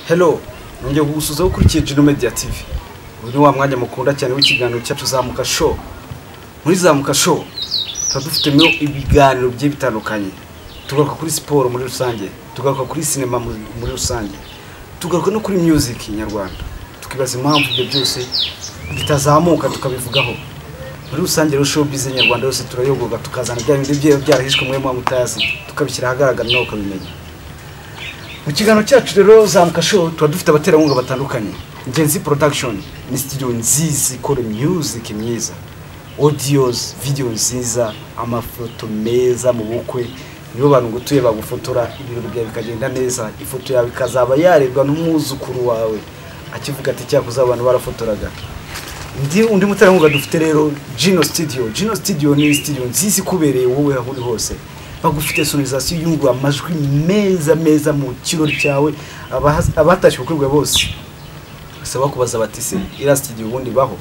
hero nongeye kugusuza ukurikiye jino mediya tivi uyu ni wa mwanya mukunda cyane w'ikiganiro cyacu zamuka show muri zamuka show tuba dufitemo ibiganiro bigiye bitandukanye tugaruka kuri siporo muri rusange tugaruka kuri sinema muri rusange tugaruka no kuri music nyarwanda tukibaza impamvu ibyo byose bitazamuka tukabivugaho muri rusange rero showbiz nyarwanda yose turayogoga tukazana bya bindi byaba byarahishwe muri mwa mutazi tukabishyira ahagaragara nawe ukabimenya mu kiganiro cyacu rero zamuka show tuba dufite abaterankunga batandukanye genzi production ni studio nziza ikora music myiza audios video nziza amafoto meza mu bukwe nibo bantu ngutuye bagufotora ibirori byawe bikagenda neza ifoto yawe ikazaba yarebwa n'umwuzukuru wawe akivuga ati cyakoze abantu barafotoraga ndi undi muterankunga dufite rero Gino Studio Gino Studio ni studio nziza ikubereye wowe aho uri hose bagufite sonorizasiyo yungura amajwi meza meza mu kirori cyawe Abaha- abatashye ubukwe bose basaba kubaza bati se iriya studio ubundi baho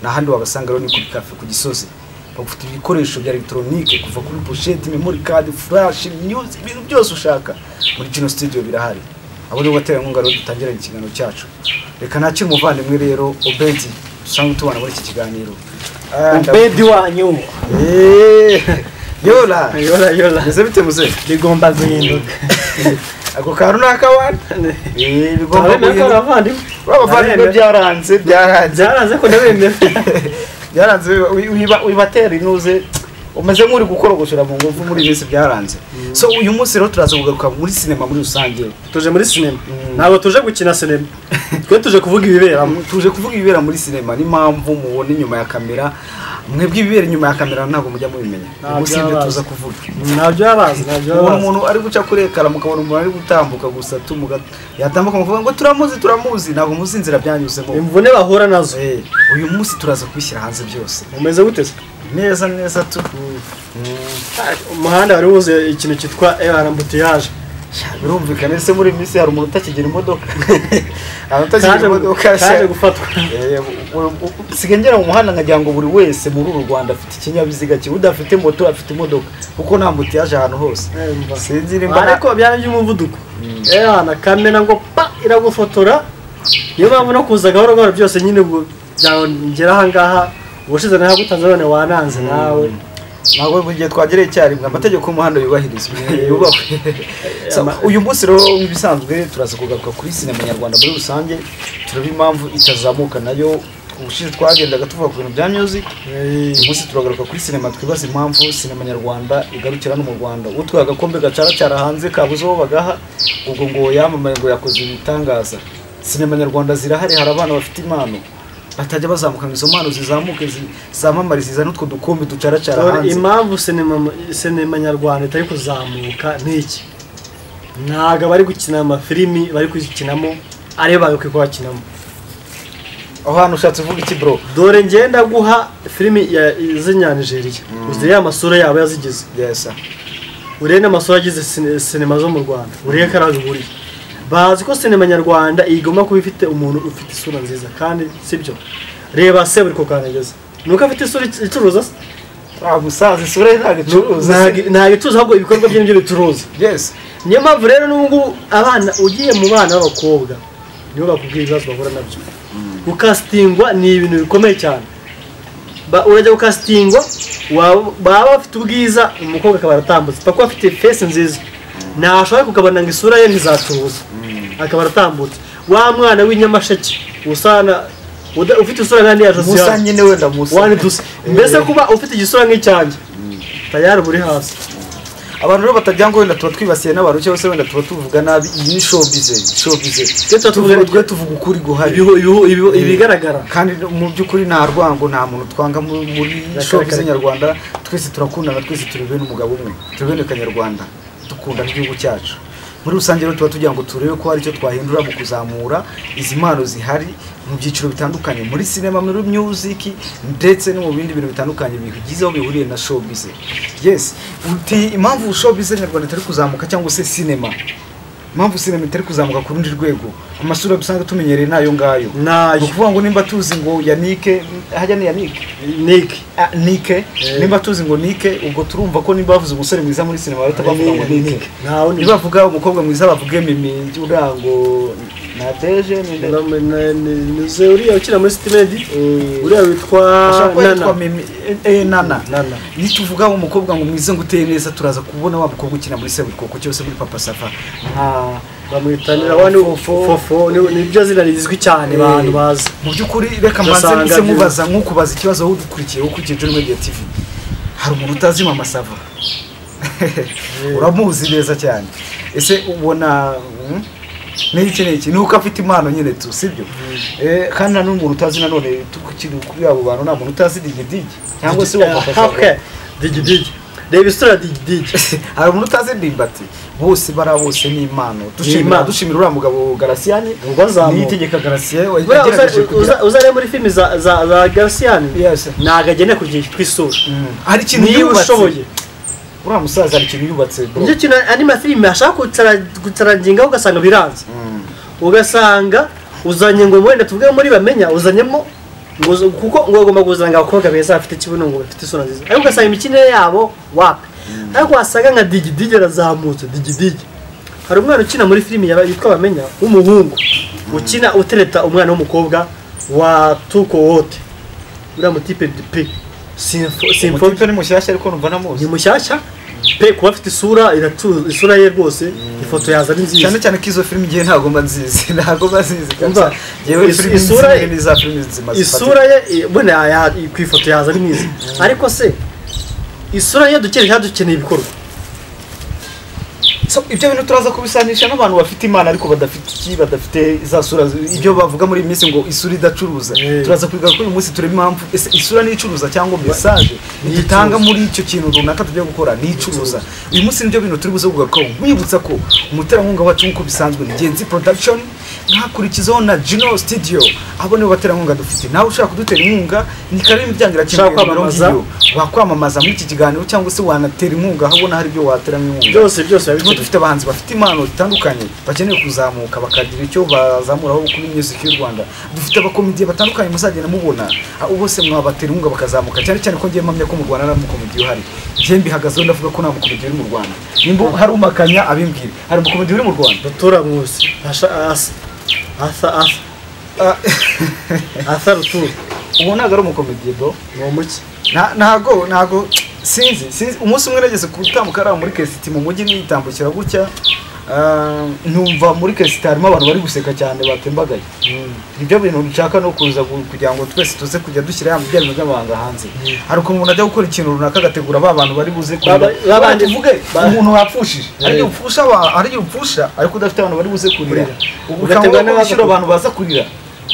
ni ahandi wabasanga rero ni kuri kafe ku gisozi bagufite ibikoresho bya elegitoronike kuva kuri poshete memory card flash music ibintu byose ushaka muri Gino Studio birahari abo rero baterankunga rero dutangira ikiganiro cyacu reka nakire umuvandimwe rero Obedi dusanzwe tubana muri iki kiganiro Ah, ndab- ubedi wanyu Eh, Yola yora yora Ese bite muze bigomba guhinduka ako kantu ni akabandi Eh, bigomba Abemeye ko ari guhinduka abavandimwe babavandimwe Abemeye. byaranze byaranze byaranze ko ndabemera byaranze wi- wiba- wibatera inuze umeze nk'uri gukorogoshera mu ngufu muri iyi minsi byaranze so uyu munsi rero turaza kugaruka muri sinema muri rusange tuje muri sinema Mm. ntabwo tuje gukina sinema twe tuje kuvuga ibiberamo tuje kuvuga ibibera muri sinema n'impamvu mubona inyuma ya kamera mwebwe ibibera inyuma ya kamera ntabwo mujya mubimenya Ntabyo gusa ibyo bazi. tuza kuvuga ntabyo yabazi ntabyo ubona yabazi umuntu ari guca kuri ekara mukabona umuntu ari gutambuka gusa tumuga yatambuka mukavuga ngo turamuzi turamuzi ntabwo muzi inzira byanyuzemo imvune bahura nazo Eh, uyu munsi turaza kubishyira hanze byose umeze gute se neza neza tu Ah, umuhanda wari wuzuye ikintu cyitwa air ambutiyaje birumvikana se muri iyi minsi hari umuntu utakigera imodoka abantu utakigira kaje imodoka kaje gufatwa Eh, u- u- u- usigaye ngera mu muhanda nkagira ngo buri wese muri uru rwanda afite ikinyabiziga cye udafite moto afite imodoka kuko nta moto yaje ahantu hose sinzi nimba nta- ariko byari by'umuvuduko ehana kamera ngo pa iragufotora niyo mpamvu no kuza gahoro gahoro byose nyine ubwo byangera ahangaha ubushize nahagutanze none wananze nawe ntabwo igihe twagereye icyarimwe amategeko y'umuhanda yubahirizwa yubahwe So, uyu munsi rero nk'ibisanzwe turaza kugaruka kuri sinema nyarwanda muri rusange turaba impamvu itazamuka nayo ubushize twagendaga tuvuga ku bintu bya music Eh, uyu munsi turagaruka kuri sinema twibaza impamvu sinema nyarwanda igarukira no mu rwanda utwaye agakombe gacaracara hanze kabuze uwo bagaha ubwo ngo yamamaye ngo yakoze ibitangaza sinema nyarwanda zirahari hari abana bafite impano batajya bazamukana izo mpano zizamuke zi- zamamare zizane utwo dukombe ducaracara dore hanze impamvu sinema sinema nyarwanda itari kuzamuka n'iki ntabwo abari gukina amafilimi bari kuyikinamo ariyo bagakwiye kuhakinamo aho hantu ushatse uvuga iki bro dore ngenda guha filimi ya z'inyanijeriya uzi ya masura yabo yazigize yes sir. uriya n'amasura agize sine- sinema zo mu rwanda uriya ko ari aho bihuriye bazi ko sinema nyarwanda igomba kuba ifite umuntu ufite isura nziza kandi sibyo reba se buri kukanageza ni uko afite isura ic- icuruza se ah musaza isura ye ntabwo icuruza Ntago- ntago icuruza ahubwo ibikorwa bye nibyo bicuruza yes niyo mpamvu rero n'ubu ngubu abana ugiye mu bana b'abakobwa nibo bakubwira ibibazo bahura nabyo gukasitingwa ni ibintu bikomeye cyane Ba- urajya gukasitingwa waba baba bafite ubwiza umukobwa akaba aratambutse paka afite fesi nziza ntashobora kugabana ngo isura ye ntizatuza akaba aratambutse wa mwana w'inyamasheke usana uda- ufite isura kandi ya josiane musa nyine wenda musa wani dusa mbese kuba ufite igisura nk'icyanjye tayari muri hasi abantu rero batagira ngo wenda tuba twibasiye n'abantu cyangwa se wenda tuba tuvuga nabi iyi ni showbize showbize Twe tuba tuvuga- Tuvuga- twe tuvuga ukuri guhari Ibihu- ibihu- ibihu- ibigaragara kandi mu by'ukuri nta rwango nta muntu twanga mu- muri Kare, showbize kare. nyarwanda twese turakundana twese turi bene umugabo umwe turi bene kanyarwanda dukunda n'igihugu cyacu muri rusange rero tuba tugira ngo turebe ko hari icyo twahindura mu kuzamura izi mpano zihari mu byiciro bitandukanye muri sinema muri music ndetse no mu bindi bintu bitandukanye bigize aho bihuriye na showbize yes uti impamvu showbize nyarwanda itari kuzamuka cyangwa se sinema impamvu sinema itari kuzamuka ku rundi rwego amasura dusanzwe tumenyereye n'ayo ngayo ni nayo ukuvuga ngo nimba tuzi ngo yanike hajya ni yanike niki Ah, nike Eh. nimba tuzi ngo nike ubwo turumva ko nimba bavuze umusore mwiza muri sinema bahita bavuga ngo nike ntawe nibavuga umukobwa mwiza bavuge mimi uriya ngo nateje ni nde nize uriya ukina muri sitimedi uriya witwa nana nana nana nituvuga umukobwa ngo mwize ngo uteye neza turaza kubona wa mukobwa ukina muri seburikoko cyose muri papa safa nka bamwitanira wani Fofo. fofo ni- niryo zina rizwi cyane Eh. abantu bazi mu by'ukuri reka mbanze Ugasanga ndetse byiza. mubaza nk'ukubaza ikibazo aho udukurikiye ukurikiye John Media TV hari umuntu utazi mama sava uramuzi neza cyane ese ubona mm, niki iki niki ni uko afite impano nyine tu sibyo Eh, kandi nta n'umuntu utazi nanone tukiri kuri abo bantu nta muntu utazi digidigi cyangwa se wa Papa Sava. Okay. digidigi reba isura ya digidigi hari umuntu utazi ndimbati bose bariya bose ni impano dushimira impano. dushimira uriya mugabo garasiyani Ubwo azamuka. niyitegeka garasiyani Buriya uza- uza- uzareba muri filimi za za za garasiyani Yes. ntabwo agenda ku gihe cyitwa isura hari ikintu niba ushoboye uriya musaza hari ikintu yubatse bro nicyo kintu andi mafilime ashaka gutsara- gutsaragingaho ugasanga biranze ugasanga uzanye ngo wenda tuvuge muri bamenya uzanyemo ngo uza- kuko ngo agomba kuzanga abakobwa beza bafite ikibuno ngo bafite isura nziza ariko ugasanga imikinire yabo wapi ariko wasanga nka digidigi arazamutse digidigi hari umwana ukina muri filimi yaba- yitwa bamenya w'umuhungu ukina utereta umwana w'umukobwa wa tuko wote uriya mutipe dupe simfo simfo umutipe ni mushyashya ariko numva namuzi ni mushyashya pe kuba afite isura iracu isura ye rwose ifoto yaza ari cyane nziza cyane ko izo filimi igihe ntabwo mba nzizi ntabwo mba nzizi Umva, kabisa yewe is- filimi isura- nziza ni za filimi nzima isura ye i- bune ya- ya- ku ifoto yaza ari mwiza ariko se isura ye dukeneye cyangwa dukeneye ibikorwa So, ibyo bintu turaza kubisanisha n'abantu bafite imana ariko badafite iki badafite za sura zi- ibyo bavuga muri iyi minsi ngo isura idacuruza Eh. turaza kwiga ko uyu munsi tureba impamvu ese isura n'icuruza cyangwa mesaje Ni itanga icuruza. muri icyo kintu runaka tugiye gukora n'icuruza uyu munsi nibyo bintu turi buze kugarukaho nkwibutsa ko umuterankunga wacu nk'uko bisanzwe ni genzi production nkakurikizaho na gino studio abo nibo baterankunga dufite nawe ushaka kudutera inkunga ni karibu imiryango irakinguye Ushaka nimero kwamamaza? ngiyo. wakwamamaza muri iki kiganiro cyangwa se wanatera inkunga ahabona hari ibyo wateramo inkunga byose byose tuba biba bikenewe. dufite abahanzi bafite impano zitandukanye bakeneye kuzamuka bakagira icyo bazamuraho kuri music y'u rwanda dufite abakomediye batandukanye muzagenda mubona abo bose mwabatera inkunga bakazamuka cyane cyane ko ngiye mpamya ko mu rwanda nta mukomediye uhari njye mbihagazeho ndavuga ko nta mukomediye uri mu rwanda nimba hari umakanya abimbwire hari umukomediye uri mu rwanda rutura mwusi asha asa asa asa Ah, asa rutura uwo ntabwo ari umukomediye bro ni umuki Nta- ntago ntago sinzi sinzi umunsi umwe nageze gutambuka hariya muri kesiti mu mujyi nitambukira gutya ah, numva muri kesiti harimo abantu bari guseka cyane batembagaye nibyo bintu nshaka no kuza gu- kugira ngo twese tuze kujya dushyira ya mujyanye by'amahanga hanze hari ukuntu umuntu ajya gukora ikintu runaka agategura ba bantu bari buze kurira Baba- babandi- tuvuge ba- umuntu wapfushije Eh. ariyo upfusha aba- ariyo upfusha ariko udafite abantu bari buze kurira Kurira. Ugategura ubukangurambaga bwo n'abaza gushyira kurira. abantu baza kurira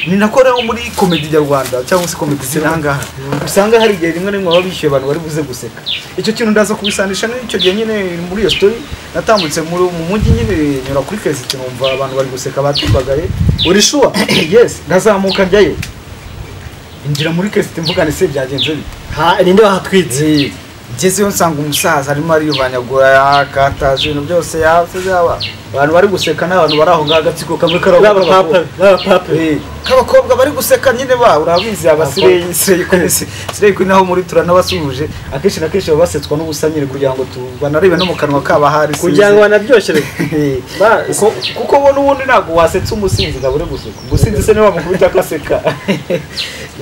ni nako rero muri komedi nyarwanda cyangwa se komedi ziri aha ngaha usanga hari igihe rimwe na rimwe baba bishyuye abantu bari buze guseka icyo kintu ndaza kubisanisha n'icyo gihe nyine muri iyo story natambutse muri- mu mujyi nyine nyura kuri kesiti numva abantu bari guseka batubagaye uri shuwa yes ndazamuka njyayo injira muri kesiti mvugane se byagenze bite ha ninde wahatwitse Eh, ngezeyo nsanga umusaza arimo ariyubanyagura yakataje ibintu byose yase yaba abantu bari guseka n'abantu bari aho ngaho agatsiko kamwe kari aho baba papa baba papa Eh, k'abakobwa bari guseka nyine ba urabizi abasireyi sireyi kuri naho muri turanabasuhuje akenshi na kenshi baba basetswa n'ubusa nyine kugira ngo tu- banarebe no mu kanwa kaba hari kugira ngo sinzi. banaryoshye Eh, kuko- kuko bo n'ubundi ntabwo wasetsa umusinzi ngo abure guseka umusinzi se niwe wamukubita akaseka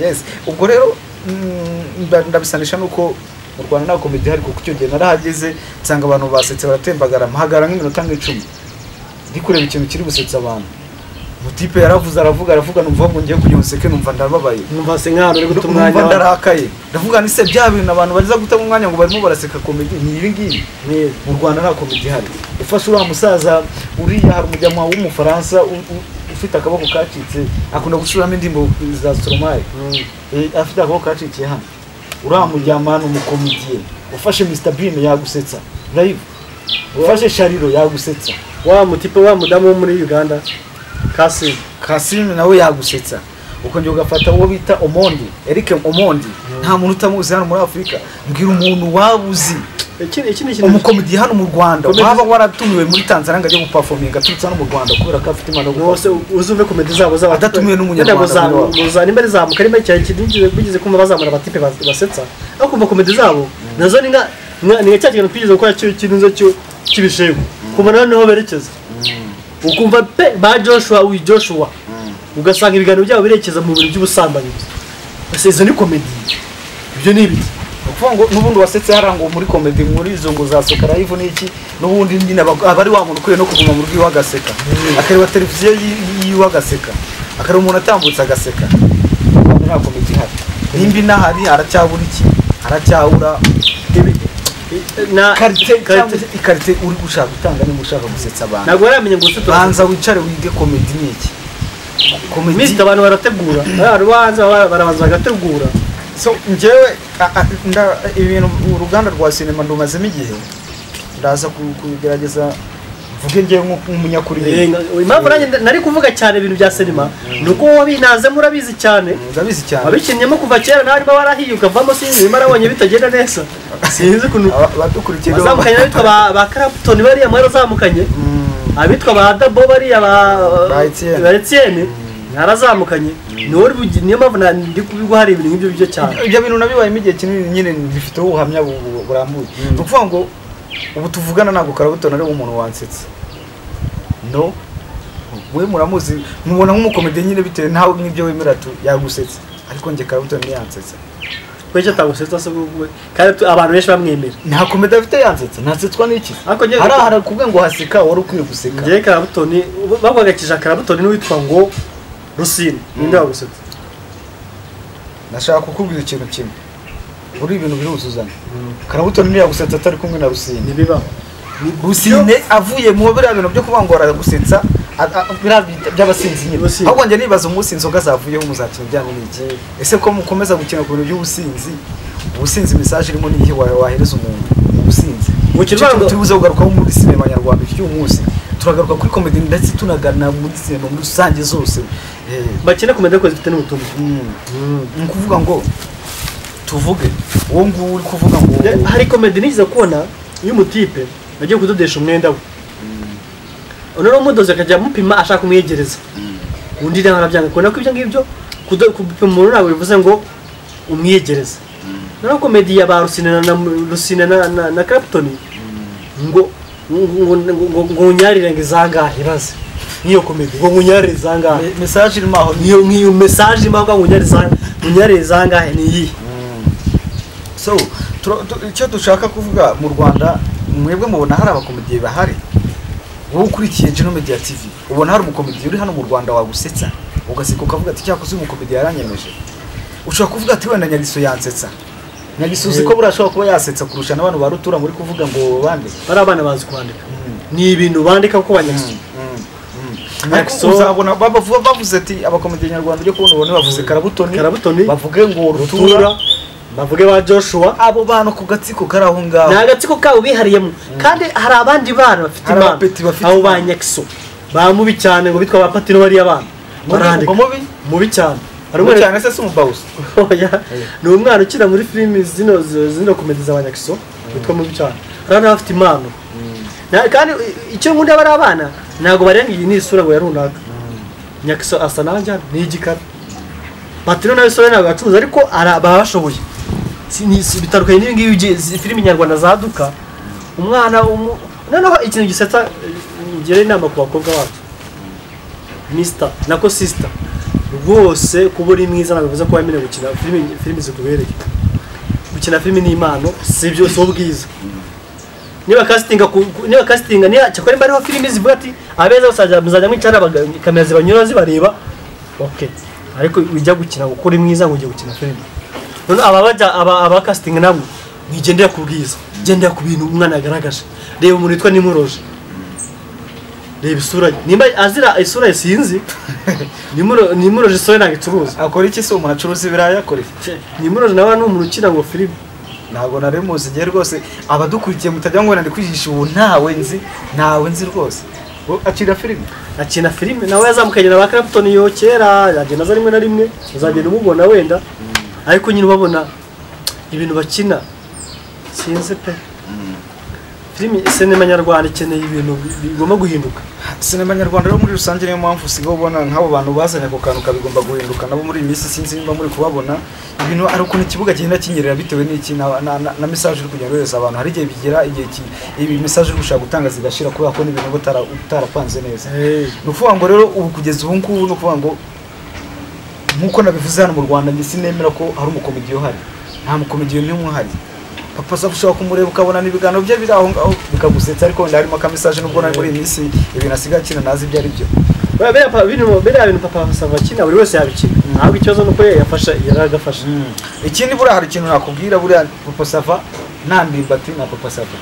yes ubwo rero mm, nda- ndabisanisha nuko mu rwanda nta komedi ihari kuko icyo gihe narahageze nsanga abantu basetse baratembagara mpagara nk'iminota nk'icumi ndi kureba ikintu kiri gusetsa abantu mutipe yaravuze aravuga aravuga numva ngo ngiye kugira useke numva ndababaye numva se nk'ahantu uri guta umwanya numva wa- ndarakaye ndavuga nti se bya bintu abantu baza gutamo umwanya ngo barimo baraseka komedi ni ibi ngibi Neza. mu rwanda nta komedi ihari ufashe uriya musaza uriya hari umujyanwa w'umufaransa u- u- ufite akaboko kacitse akunda gucuramo indirimbo za stromae Eh, afite akaboko kacikiye hano uriya mujyama ni umukomediye ufashe mr bean yagusetsa live ufashe shariro yagusetsa wa mutipe wa mudamu wo muri uganda kasi kasimi nawe yagusetsa ukongera ugafata uwo bita omondi eric omondi nta muntu utamuzi hano muri afurika mbwira umuntu waba uzi iki iki ni ikintu umukomediye hano mu rwanda Komedi- waba waratumiwe muri tanzania ngo ajye gupafominga aturutse hano mu rwanda kubera ko afite impano yo rwose guperforma. uzumve komedi zabo zaba Adatumiwe n'umunyarwanda zamu muri za nimba rizamuka nimba cyane kidinjije bigeze kumva bazamura abatipe bas- basetsa aho kumva komedi zabo nazo ni nka nka- ni nka cya kintu twigeze gukora cyo kintu cyo cy'ibishego kumva nawe niho berekeza ukumva pe ba joshua wi joshua ugasanga ibiganiro byabo birekeza mu bintu by'ubusambanyi gusa izo ni komedi ibyo ni ibiki ni ukuvuga ngo n'ubundi wasetse hariya ngo muri komedi muri izo ngo za seka live n'iki n'ubundi nyine aba aba ari wa muntu ukwiye no kuguma mu rugo iwe agaseka akareba televiziyo yi- yiwe agaseka akareba umuntu atambutse agaseka ntabwo nta komedi ihari nimba inahari haracyabura iki haracyabura Ibi- na karite cyangwa karite- se ikarite uri gushaka gutanga niba ushaka gusetsa abantu ntabwo baramenya ngo ese turasetsa. banza wicare wige komedi ni iki komedi iminsi abantu barategura abantu bahanze baba barabanza bagategura so njyewe a- a- nda- ibintu uruganda rwa sinema ndumazemo igihe ndaza ku- kubigerageza mvuge njyewe nk'u- nk'umunyakuri Eh, impamvu nanjye nda- nari kuvuga cyane ibintu bya sinema ni uko wowe binazemo urabizi cyane ndabizi cyane abikinnyemo kuva kera nawe arimo barahiye ukavamo sinzi niba narabonye bitagenda neza sinzi ukuntu Aba- abadukurikiye rero- bazamukanye abitwa ba- ba karaputoni bariya mwari bazamukanye Mm, abitwa ba dabo bariya ba Ba Etienne. ba Etienne narazamukanye niwe uri bugi- niyo mpamvu na- ndi kubiguha hari ibintu nk'ibyo byo cyane ibyo bintu nabibayemo igihe kinini nyine bifiteho ubuhamya bu- bu- burambuye ni ukuvuga ngo ubu tuvugana ntabwo karabutona ari umuntu wansetse no we muramuzi mubona nk'umukomedi nyine bitewe nawe n'ibyo wemera tu yagusetse ariko njye karabutona ntiyansetse twese tutagusetsa se wowe kandi tu- abantu benshi bamwemera nta komedi afite yansetse ntasetswa n'iki Ariko njye- hariya harakubwe ngo haseka wari ukwiye guseka ngewe karabutoni bagwagakije karabutoni n'uwitwa ngo rusine ninde wagusetsa nashaka kukubwira ikintu kimwe buri ibintu biruzuzanya karabutoni ntiyagusetsa atari kumwe na rusine ntibibaho rusine avuye mu biriya bintu byo kuvuga ngo aragusetsa a- a- biriya bi- by'abasinzi nyine Abasinzi. ahubwo njye nibaza umunsi inzoga zavuyeho muzakina ibyanyu n'iki ese ko mukomeza gukina ku bintu by'ubusinzi ubusinzi mesaje irimo n'iyihe wa- wahereza umuntu mu businzi Mu Icyo Kinyarwanda- kintu turibuze kugarukaho muri sinema nyarwanda cy'uyu munsi turagaruka kuri komedi ndetse tunagana muri sinema muri rusange zose Eh, bakina kumenya ko zifite n'ubutumwa Mm. ni ukuvuga ngo tuvuge uwo nguwo uri kuvuga ngo Ne- hari komedi nigeze kubona y'umutipe agiye kudodesha umwenda we noneho umudozi akajya amupima ashaka kumwegereza undi nawe arabyanga kubona ko ibyo ngibyo kudo- gupima umuntu ntabwo bivuze ngo umwiyegereze noneho komedi ya ba rusine na- na- rusine na- na na karaputoni ngo ngo- ngo- ngo- ngo unyarire ngo izangahe baze nk'iyo komedi ngo unyarire izangahe Me- mesaje irimo aho ni nk'iyo nk'iyo mesaje imba ngo unyarire izangahe ni iyihe so tura- tu- icyo dushaka kuvuga mu rwanda mwebwe mubona hari abakomediye bahari wowe ukurikiye Gino Media TV ubona hari umukomediye uri hano mu rwanda wagusetsa ugaseka ukavuga ati cyakoze uyu mukomediye yaranyemeje ushobora kuvuga ati wenda nyagiso yansetsa nyagiso uzi ko buriya ashobora kuba yasetsa kurusha n'abantu ba rutura muri kuvuga ngo bande bariya abana bazi kwandika Mm. ni ibintu bandika ko banyagisoza Ariko Nexo. uzabona babavuga bavuze ati abakomedi nyarwanda ujye kubona ubone bavuze karabutoni Karabutoni, bavuge ngo rutura rutura bavuge ba joshua abo bantu ku gatsiko kari aho ngaho ni agatsiko kabo bihariyemo kandi hari abandi bana bafite Hari impano abapeti bafite abo ba impano. nyagiso bamubi cyane ngo bitwa ba patino bariya bana Mubi- barandika mubi? mubi cyane hari Harimo umwana cyane se si umubawuzi Oya, ni umwana ukina muri filimi zino zino komedi z'abanyakiso witwa mubi cyane hari abana bafite impano Na- kandi i- icyo nkunda bariya bana ntabwo barenga iyi ni isura ngo ya runaka nyakiso asa nanjye ni igikara patino nawe isura ntabwo yacuruza ariko ara- baba bashoboye Si- ni- si- bitandukanye n'ibingibi ugiye- izi filimi nyarwanda zaduka umwana umu- noneho ikintu gisetsa eh, ngira inama ku bakobwa bacu misita nako sisita rwose kuba uri mwiza ntabwo bivuze ko wemerewe gukina filimi filimi zikubereye gukina filimi ni impano si byo si ubwiza niba kasitinga ku- ku- niba kasitinga niba cyakora mba ariho filimi zivuga ati abeza bazajya muzajya mwicara baga- kamera zibanyura zibareba ok ariko ujya gukina ngo uri mwiza ngo ugiye gukina filimi none aba bajya aba aba kasitinga nabo mwigendera ku bwiza gendera ku bintu umwana yagaragaje reba umuntu witwa nimuroje reba isura ye nimba azira isura ye sinzi Nimuro- nimuroje isura ye ntabwo icuruza akora iki se umuntu acuruza ibirayi akora iki nimuroje nawe ni umuntu ukina ngo filimi ntabwo nari muzi njye rwose abadukurikiye mutajya ngo ndi kwigisha ubu ntawe nzi ntawe nzi rwose Wo- akira filime akina filime nawe yazamukanye na ba Clapton yo kera yagenda aza rimwe na rimwe uzagenda umubona wenda ariko nyine ubabona ibintu bakina sinzi pe filimi sinema nyarwanda ikeneye ibintu bi- bigomba guhinduka sinema nyarwanda rero muri rusange niyo mpamvu usigaye ubona nk'abo bantu bazanye ako kantu kabigomba guhinduka nabo muri iyi minsi sinzi niba muri kubabona ibintu ari ukuntu ikibuga kigenda kinyerera bitewe n'iki na, na, na, na message uri kugenda wohereza abantu hari igihe bigera igihe ki, ibi message uri gushaka gutanga zigashira kubera ko n'ibintu uba utara- utarapanze neza ni ukuvuga ngo rero ubu kugeza ubu ngubu ni ukuvuga ngo nk'uko nabivuze hano mu rwanda njye sinemera ko hari umukomediyo uhari nta mukomediyo n'umwe uhari papa aza ushobora kumureba ukabona n'ibiganiro bye biri aho ngaho bikagusetsa ariko wenda harimo akamesaje nubwo nari muri iyi minsi ibintu asigaye akina nazi ibyo ari byo Buriya biriya pa- bino- biriya bintu papa Sava akina buri wese yabikina ahubwo ikibazo ni uko yafasha yaragafashe ikindi buriya hari ikintu nakubwira buriya papa sava nta ndimbati na papa sava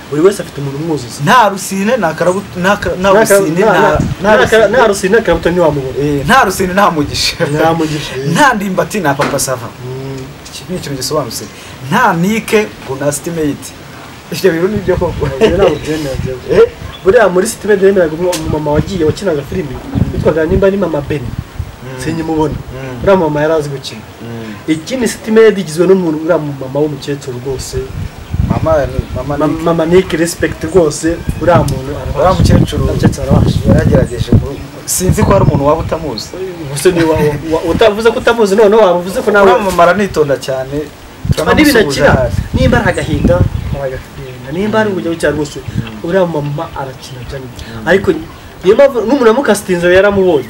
buri wese afite umuntu umwuzuza nta rusine nta karabu nta ka- nta rusine nta- nta rusine. nta rusine kabuto ntiwamubona Eh, nta rusine nta mugisha ntamugisha nta ndimbati na papa sava iki ni ikintu gisobanutse nta nike ngo na sitimeyiti ibyo bintu ni byo koko ntabwo byemewe Eh, buriya muri sitime yemeraga umumama wagiye wakinaga filimi witwaga nimba ni mama beni Mm. sinyimubona Mm. uriya mama yari azi gukina ikindi sitime igizwe n'umuntu uriya mumama w'umukecuru rwose mama ni- mama Ma- nike mama nike respekiti rwose uriya muntu uriya arabasha mukecuru uriya mukecuru arabasha yaragerageje ngo- sinzi ko hari umuntu waba utamuzi gusa niba wa- wa- utavuze ko utamuzi noneho waba uvuze ko nawe uriya mama aranitonda cyane Ah, n'ibintu turamusuhuza akina hafi. nimba ari agahinda aragahinda nimba ari ubujya bucya rwose uriya mama arakina cyane ariko niyo mpamvu n'umuntu wamukasitinze yaramubonye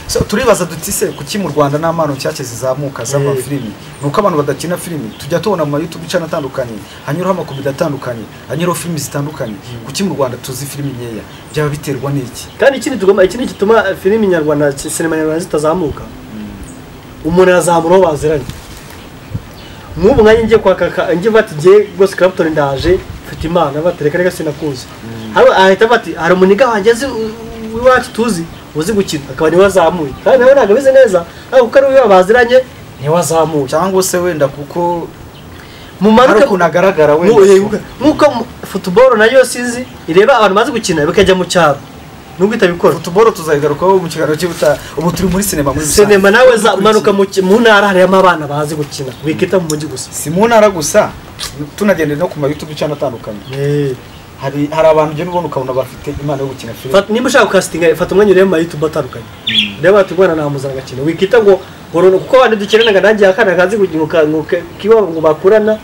So, turibaza duti se kuki mu rwanda nta mpano nshyashya zizamuka Eh. z'amafilimi ni uko abantu badakina filimi tujya tubona mu mayutube icana atandukanye hanyuraho amakomedi atandukanye hanyuraho filimi zitandukanye kuki mu rwanda tuzi filimi nkeya byaba biterwa n'iki kandi ikindi tugomba ikindi gituma filimi nyarwanda si- sinema nyarwanda zitazamuka umuntu yazamura aho baziranye nk'ubu nkanjye ngiye kwa kaka ngiye bati ngiye rwose Clapton ndaje mfite imana bati reka reka sinakuzi hano ahita bati hari umuniga wanjye azi u- u- iwacu tuzi uzi gukina akaba niwe wazamuye kandi nawe ntabwo ameze neza ariko kuko ari we baziranye niwe wazamuye cyangwa se wenda kuko hari mumanuke ukuntu agaragara Mu- eh, wenda nk'uko mu- football nayo sinzi ireba abantu bazi gukina bikajya mu cyaro nubwo itabikora futuboro tuzayigarukaho mu kiganiro cy'ubutaha ubu turi muri sinema muri rusange. sinema nawe za- manuka mu ki- mu ntara harimo abana bazi gukina wikita mu mujyi gusa si mu ntara gusa tunagendera no ku mayutube icana atandukanye hari hari abantu ugenda ubona ukabona bafite impano yo gukina filime Fata- niba ushaka ukasitinga fata umwanya urebe mu mayitube atandukanye reba ati umwana namuzana agakina wikita ngo ngo runaka kuko abantu dukenanaga nanjye akana kazi kiwabo ngo bakurana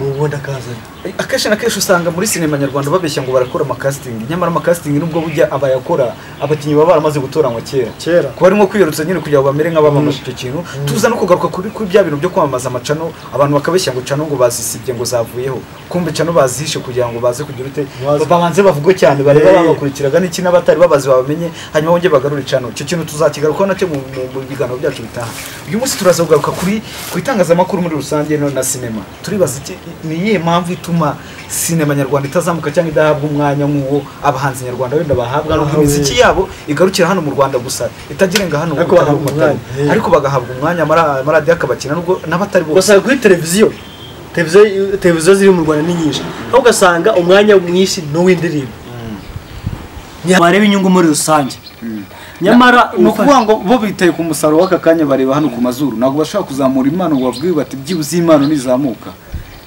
ubu ndakazana akenshi na kenshi usanga muri sinema nyarwanda babeshya ngo barakora amakasitingi nyamara amakasitingi nubwo bujya abayakora abakinnyi baba baramaze gutoranywa kera kera kuba arimo kwiyarutsa nyine kugira ngo bamere nk'abamamaza icyo kintu tuza no kugaruka kuri kuri bya bintu byo kwamamaza amacano abantu bakabeshya ngo cano ngo bazisibye ngo zavuyeho kumbe cano bazihishe kugira ngo baze kugira ute Baze. babanze bavugwe cyane bareba Eh. babakurikiraga n'iki n'abatari babazi babamenye hanyuma bongere bagarure cano icyo kintu tuzakigarukaho nacyo mu mu- mu biganiro byacu bitaha uyu munsi turaza kugaruka kuri ku itangazamakuru muri rusange no- na sinema turibaza iki ni iyihe mpamvu ituma sinema nyarwanda itazamuka cyangwa idahabwa umwanya nk'uwo abahanzi nyarwanda wenda bahabwa n'ubwo Bahawe. imiziki yabo igarukira hano mu rwanda gusa itagirenga hano Ariko ubutaka bahabwa bw'Inkotanyi. umwanya, eh. ariko bagahabwa umwanya amara- amaradiyo akabakina nubwo n'abatari bose gusa kuri televiziyo televiziyo televiziyo ziri mu rwanda ni nyinshi aho ugasanga umwanya mwinshi ni uw'indirimbo wareba inyungu muri rusange nyamara ni ufa- ukuvuga ngo bo bitaye ku musaruro w'aka kanya bareba hano ku mazuru ntabwo bashobora kuzamura impano ngo babwiwe bati byibuze iyi impano nizamuka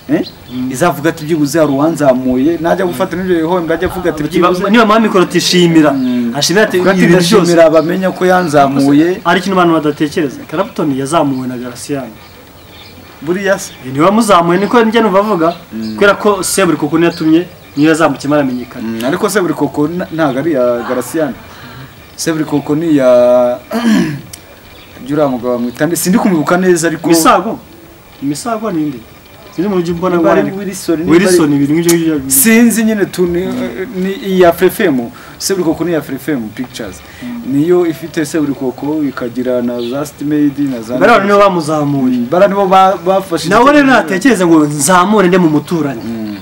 Eh? izavuga ati byibuze hari uwanzamuye najya gufata n'ibyo bihombe ajya avuga ati byibuze niba mama mikoro tishimira ashimira ati avuga ati ibi bintu byose ndashimira bamenya ko yanzamuye ari ikintu abantu badatekereza Clapton yazamuwe na Graciane buriya se niwe wamuzamuye niko njye numva avuga kubera ko seburi kuko niyo yatumye niyo yazamutse maramenyekana Mm, ariko se buri koko na- ntabwo ari iya garasiyani se buri koko ni iya by'uriya mugabo bamwita nde sindi kumubuka neza ariko imisago imisago ninde sinzi mu buryo mbona Niba ari guharanira. Wilson, niba ari- Wilson ibintu nk'ibyo ngibyo sinzi nyine tu ni, ni iya frefemu se buri koko ni iya frefemu pictures niyo ifite se buri koko ikagira na za stimedi na za bariya nibo bamuzamuye bara nibo ba- bafashe nawe rero icyemezo. natekereza ngo nzamure nde mu muturanyi Mm.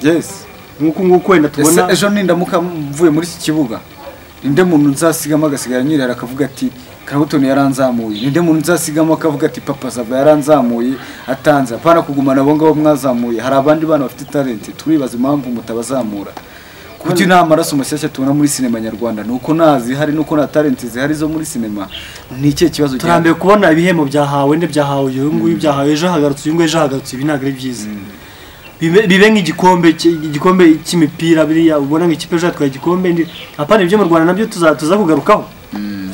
yes nk'uko nguko wenda ese tubona ejo nindamuka mvuye muri iki kibuga ninde muntu nzasigamo agasigara nyirera akavuga ati karabutoni yaranzamuye ninde muntu nzasigamo akavuga ati papa sava yaranzamuye atanze apana kugumana abo ngabo mwazamuye hari abandi bana bafite talenti turibaza impamvu mutabazamura kuki nta maraso mashyashya tubona muri sinema nyarwanda ni uko nta zihari nuko nta talenti zihari zo muri sinema ni ikihe kibazo turambiwe kubona ibihembo byahawe nde byahawe uyu nguyu byahawe ejo hagarutse uyu nguyu ejo hagarutse ibi ntabwo ari byiza bibe bibe nk'igikombe cy- igikombe cy'imipira biriya ubona nk'ikipe ejo yatwaye igikombe ndi apana ibyo mu rwanda nabyo tuza tuza kugarukaho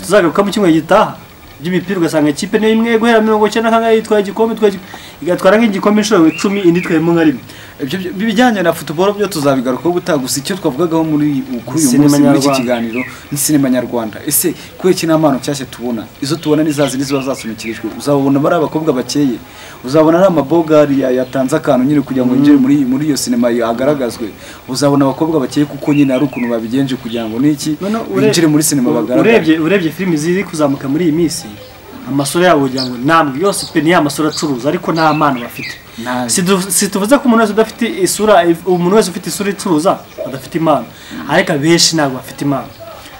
tuzagaruka mu cyumweru gitaha by'imipira ugasanga ikipe niyo imwe guhera mirongo icyenda na kangahe yitwaye igikombe itwaye igik- igatwara nk'igikombe inshuro icumi indi itwayemo nka rimwe Ibyo- ibyo- ibijyanye na futuboro byo tuzabigarukaho gutaha gusa icyo twavugagaho muri kuri uyu Sinema munsi muri iki nyarwanda. kiganiro ni sinema nyarwanda ese kubera iki nta mpano nshyashya tubona izo tubona ni za zindi ziba zasumikirijwe uzabona bari abakobwa bakeye uzabona ari amabogari ya- yatanze akantu nyine kugira ngo yinjire muri muri iyo sinema agaragazwe uzabona abakobwa bakeye kuko nyine hari ukuntu babigenje kugira ngo n'iki Noneho ure- binjire muri sinema u- bagaragare urebye urebye filimi ziri kuzamuka muri iyi minsi amasura yabo wagira ngo ntabwo yose pe ni ya masura acuruza ariko nta mpano bafite Nta- Si du- si tuvuze ko umuntu wese udafite isura umuntu wese ufite isura icuruza adafite impano ariko abenshi ntabwo bafite impano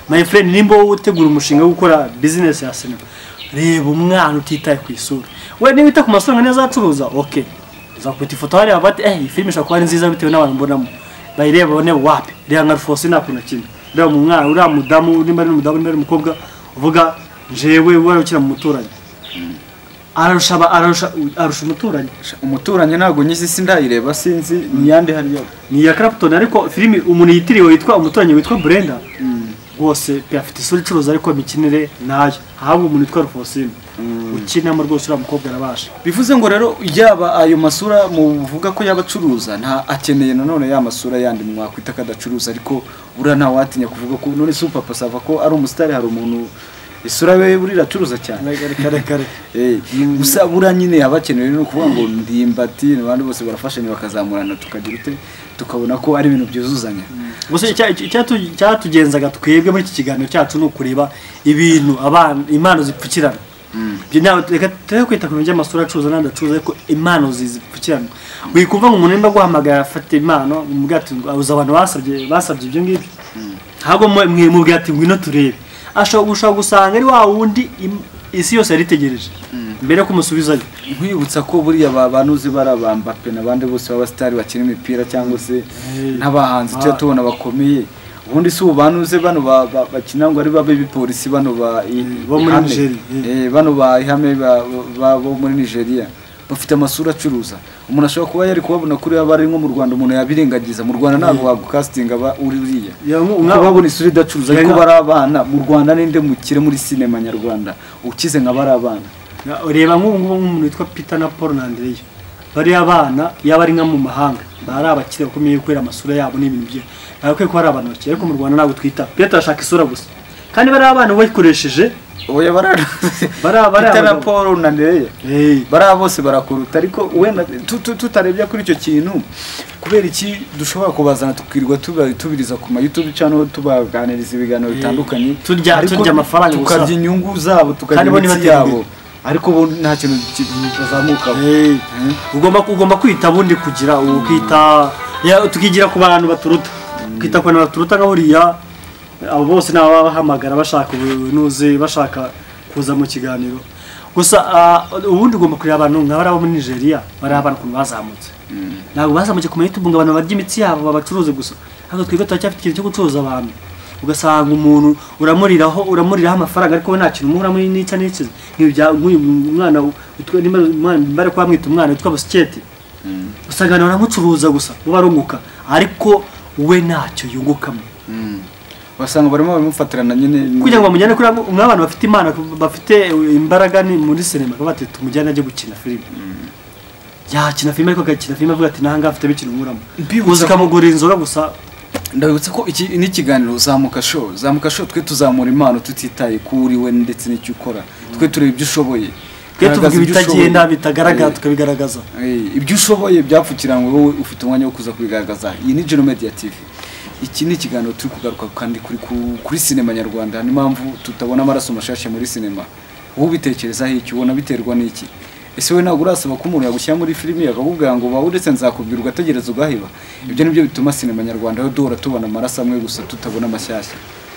my friend nimba wowe utegura umushinga wo gukora business ya sinema reba umwana utitaye ku isura we niba wita ku masura niyo azacuruza ok uzakubita ifoto hariya bati eh iyi filime ishobora kuba ari nziza bitewe n'abantu mbonamo bayireba babone wapi reba nka rufosi nta kuntu kimwe reba mu mwana uriya mudamu nimba ari umudamu nimba ari umukobwa uvuga jewe wari ukina mu muturanyi ararusha aba- ararusha arusha umuturanyi umuturanyi ntabwo nyizi isi ndayireba sinzi ni yande hariya ni iya Clapton ariko filime umuntu yitiriwe witwa umuturanyi witwa Brenda rwose pe afite isura icuruza ariko imikinire nayo ahabwa umuntu witwa Rufosine ukinamo rwose uriya mukobwa arabasha bivuze ngo rero yaba ayo masura muvuga ko yaba acuruza nta akeneye nanone ya masura yandi mwakwita ko adacuruza ariko buriya nta watinya kuvuga ko none si upapa sava ko ari umusitari hari umuntu isura we buriya iracuruza cyane reka reka reka Eh, gusa buriya nyine yaba akeneye no kuvuga ngo ndimbati abandi bose barafashanya bakazamurana tukagira ute tukabona ko ari ibintu byuzuzanya gusa icya- icya- icyatu- icyatugenzaga twebwe muri iki kiganiro cyacu ni ukureba ibintu abana impano zipfukirana Ibyo ntabwo- reka tujye kwita ku bintu by'amasura acuruza n'andi acuruza ariko impano zi- zipfukirana wikumva ngo umuntu nimba aguhamagara afata impano umubwira ati uzi abantu basabye basabye ibyo ngibyo ahubwo mwe- mwe- mubwira ati ngwino turebe ashobora gushobora gusanga ari wa wundi im- isi yose yari itegereje mbere yo kumusubizayo nkwibutsa ko buriya ba bantu uzi barabamba pe n'abandi bose b'abasitari bakina imipira cyangwa se n'abahanzi tujya tubona bakomeye ubundi si ubu bantu uzi bano ba- ba- bakina ngo ari babe bipolisi bano ba i- bo muri ihame. Nigeria, eh. Eh, bano ba ihame ba- ba- bo muri nigeria bafite amasura acuruza umuntu ashobora kuba yari kubabona kuri yaba ari nko mu rwanda umuntu yabirengagiza mu rwanda ntabwo wagukasitinga aba uri uriya Ya, umwe- umwe- kubabona isura idacuruza ariko Yanga- bari abana mu rwanda ninde mukire muri sinema nyarwanda ukize nka bari abana Na- ureba nk'ubu ngubu nk'umuntu witwa peter na paul na andreya bariya abana yaba ari nka mu mahanga bari abakire bakomeye kubera amasura yabo n'ibintu byabo bagakwiye kuba ari abantu bakeye ariko mu rwanda ntabwo twita peter turashaka isura gusa kandi bariya abana bayikoresheje oya bari Bariya- bariya na bagabo. paul na Andrea. hey, bariya bose barakuruta ariko wenda tu- tu- tutarebye kuri icyo kintu kubera iki dushobora kubazana tukirwa tuba- tubiriza ku mayutube cyangwa tubaganiriza ibiganiro bitandukanye Turya- Ariko turya amafaranga gusa. tukarya inyungu zabo Kandi tukarya bo imitsi ntibaterwe. yabo ariko bo nta kintu ki- bazamukaho hey. Mm. ugomba ugomba kwita bundi kugira ukita ya, tukigira ku bantu baturuta kwita ku bantu baturuta nka buriya abo bose ni ababahamagara bashaka ubunuzi bashaka kuza mu kiganiro gusa ah, ubundi ugomba kureba abantu nka bariya bo muri nigeria bariya abantu ukuntu bazamutse ntabwo bazamutse ku mayitube ngo abantu barya imitsi yabo babacuruze gusa ariko twebwe turacyafite ikintu cyo gucuruza abantu ugasanga umuntu uramuriraho uramuriraho amafaranga ariko we nta kintu umuhura muri n'icya n'ikizi nk'uyu mwana witwa- nimba nimba ari kuba mwita umwana witwa busiketi usanga abantu baramucuruza gusa bo barunguka ariko we ntacyo yungukamo basanga barimo babimufatirana nyine kugira ngo bamujyane kuri abo- nk'abantu bafite imana bafite imbaraga ni muri sinema bakaba bati tumujyane ajye gukina filime yakina filime ariko agakina filime avuga ati nahangaha afitemo ikintu nkuramo Mbibutsa uza ko- ukamugurira inzoga gusa ndabibutsa ko iki ni ikiganiro zamuka show zamuka show twe tuzamura impano tutitaye ku uri we ndetse n'icyo ukora twe tureba ibyo ushoboye twe tuvuga Garagaza ibyo ibitagenda ushoboye. bitagaragara Eh. tukabigaragaza Eh, ibyo ushoboye byapfukiranywe wowe ufite umwanya wo kuza kubigaragaza iyi ni Geno Media TV iki ni ikiganiro turi kugaruka kandi kuri, ku- kuri sinema nyarwanda n'impamvu tutabona amaraso mashasha muri sinema wowe ubitekerezaho iki ubona biterwa n'iki ese wowe ntabwo urasaba ko umuntu yagushyira muri filimi akakubwira ngo bawe uretse nzakubwira ugategereza ugaheba ibyo nibyo bituma sinema nyarwanda yo duhora tubona amaraso amwe gusa tutabona amashyashya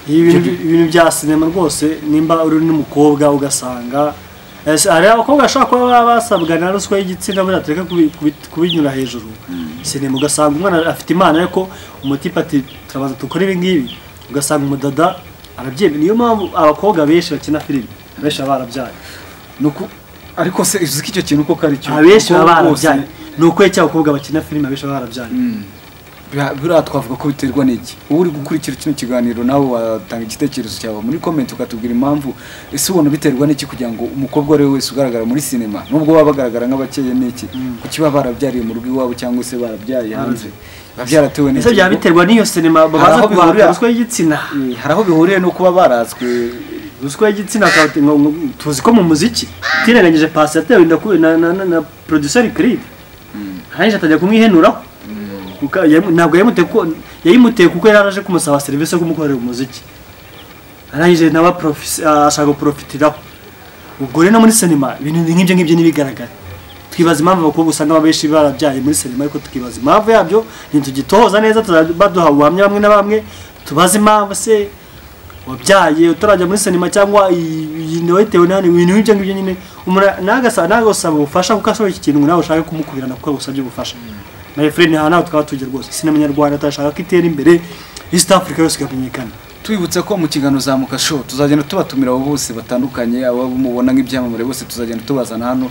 ibintu ibintu bya sinema rwose nimba uri n'umukobwa ugasanga Ese hari abakobwa bashobora kuba baba basabwa na ruswa y'igitsina buriya tureke kubi- kubi- kubinyura hejuru sinema ugasanga umwana afite imana ariko umutipe ati turabanza dukore ibi ngibi ugasanga umudada arabyemera niyo mpamvu abakobwa benshi bakina filime benshi baba barabyaye Nuko- ariko se uzi ko icyo kintu koko ari cyo abenshi Kuko baba rwose barabyaye ni ukwe cyangwa abakobwa bakina filime abenshi baba barabyariye Bira- biriya twavuga ko biterwa n'iki wowe uri gukurikira kino kiganiro nawe watanga igitekerezo cyawe muri komenti ukatubwira impamvu ese ubona biterwa n'iki kugira ngo umukobwa uwo ari we wese ugaragara muri sinema nubwo baba bagaragara nk'abakeye n'iki kuki baba barabyariye mu rugo iwabo cyangwa se barabyariye hanze biba byaratewe ese n'iki byaba biterwa n'iyo sinema Hari babanza aho kubarura bihurira. ruswa y'igitsina Eh, hari aho bihuriye no kuba barazwe ruswa y'igitsina akaba- ngo- ngo- tuzi ko mu muziki twirengagije pasi yatewe inda ku- na, na, na, na producer Creed arangije atajya kumwihenuraho Kuka- yamu- ntabwo yayimuteye kuko yayimuteye kuko yari araje kumusaba serivisi yo kumukorera umuziki arangije nawe aprofis- a- ashaka guporofitiraho ubwo rero no muri sinema ibintu nk'ibyo ngibyo ntibigaragara twibaza impamvu abakobwa usanga baba benshi barabyaye muri sinema ariko tukibaza impamvu yabyo ntitugitohoza neza tuzajya baduha ubuhamya bamwe na bamwe tubaze impamvu se wabyaye utarajya muri sinema cyangwa iyi nawe bitewe nani ibintu nk'ibyo ngibyo nyine umuntu nagasa nagasaba ubufasha kuko ashobora iki kintu nawe ushaka kumukubirana kuko yagusabye ubufasha my friend aha nawe tukaba tujya rwose sinema nyarwanda turashaka ko itera imbere East Africa yose ikamenyekana twibutsa ko mu kiganiro zamuka show tuzagenda tubatumira abo bose batandukanye abo mubona nk'ibyamamare bose tuzagenda tubazana hano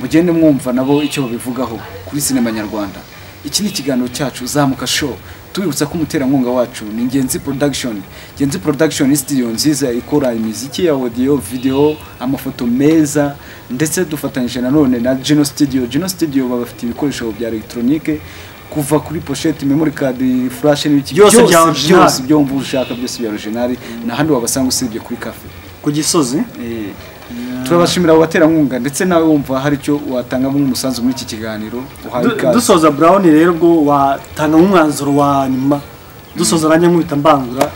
mugende mwumva nabo icyo babivugaho kuri sinema nyarwanda iki ni ikiganiro cyacu zamuka show tubibutsa ko umuterankunga wacu ni ngenzi production ngenzi production ni studio nziza ikora imiziki ya audio video amafoto meza ndetse dufatanyije nanone na geno studio geno studio babafite ibikoresho bya electronique kuva kuri pochette memory card flash n'ibiki Byose bya original. byose ibyo wumva ushaka byose bya original n'ahandi wabasanga usibye kuri cafe ku gisozi turabashimira abo baterankunga ndetse nawe wumva hari icyo watangamo umusanzu muri iki kiganiro uhaye Du- ikaze dusoza brown rero ubwo watanga umwanzuro wa nyuma dusoza nanjye nkubita mbangura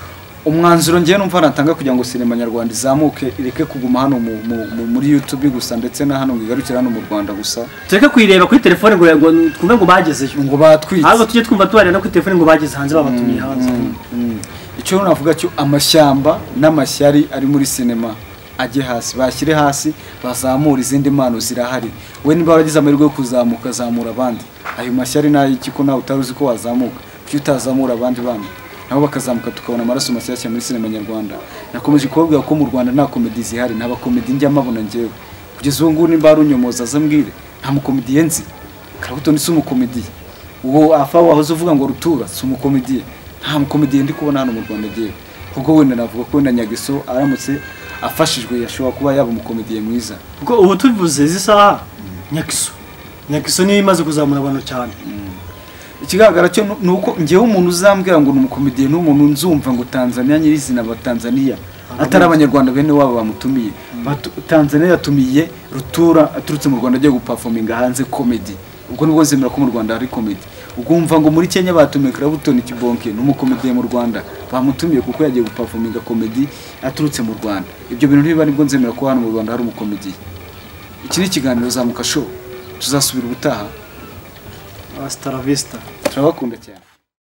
umwanzuro ngewe numva natanga kugira ngo sinema nyarwanda izamuke ireke kuguma hano mu- mu- mu- muri youtube gusa ndetse na hano ngo igarukire hano mu rwanda gusa tureke kuyireba kuri telefone ngo ngo twumve ngo bagezeyo ngo batwitse ahubwo tujye twumva tubarira no kuri telefone ngo bageze hanze babatumiye hanze Mm. icyo rero navuga cyo amashyamba n'amashyari ari muri sinema ajye hasi bashyire hasi bazamure izindi mpano zirahari we niba waragize amahirwe yo kuzamuka zamura abandi ayo mashyari n'ay'iki ko nawe utari uzi ko wazamuka kuki utazamura abandi bana nabo bakazamuka tukabona amaraso mashyashya muri sinema nyarwanda nakomeje kubabwira ko mu rwanda nta komedi zihari nta bakomedi njya mabona ngewe kugeza ubu ngubu nimba hari unyomoza azambwire nta mukomediye nzi karabuto ni si umukomediye uwo afa wahoze uvuga ngo rutura si umukomediye nta mukomediye ndi kubona hano mu rwanda agiye kuko wenda navuga ko wenda nyagiso aramutse afashijwe yashobora kuba yaba umukomediye mwiza kuko ubu tubivuze izi saha nyakiso nyakiso niyo imaze kuzamura abantu cyane ikigaragara cyo nu- ni uko ngewe umuntu uzambwira ngo ni umukomediye ni umuntu nzumva ngo tanzania nyirizina batanzania atari abanyarwanda bene wabo bamutumiye Batu- tanzania yatumiye rutura aturutse mu rwanda agiye gupafominga hanze komedi ubwo nibwo zemera ko mu rwanda hari komedi ugumva ngo muri kenya batumiye karabutoni kibonke ni umukomediye mu rwanda bamutumiye kuko yagiye gupafominga komedi aturutse mu rwanda ibyo bintu niba nibwo nzemera ko hano mu rwanda hari umukomediye iki ni ikiganiro zamuka show tuzasubira ubutaha Hasta la vista. turabakunda cyane